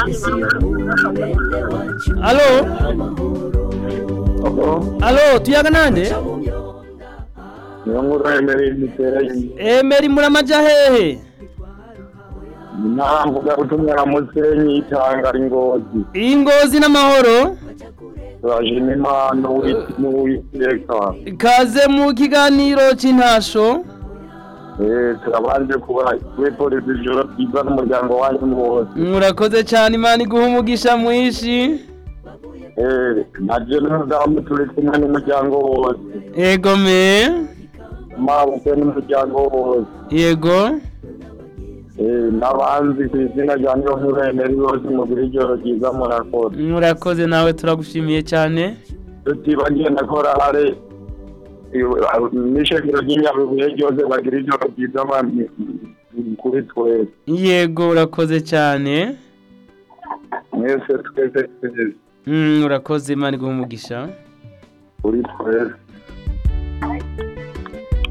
alo alo tuyaga nande niyo nkuru yemereye imiterere emeri muramaja hehe ntamvuga gutumwa na musenyi itanga ingozi iyi ngozi n'amahoro turajima impano n'uwiteka kaze mu kiganiro c'intasho turabanje kuba kuri polisi ijoro ryiza n'umuryango wanyu wose murakoze cyane imana iguha umugisha mwinshi naje n'umudamu turi kumwe n'umuryango wose yego me mabukwe n'umuryango wose yego Eh, n'abanzi ku izina rya niyo nkuru yemeri bose mugire ijoro ryiza murakoze murakoze nawe turagushimiye cyane tutibagiye na korale n'ishengero ry'inyabibuye ryose bagira ijoro ryiza ma- kuri twese yego urakoze cyane mwese twese twese Mm, urakoze imana iguha umugisha kuri twese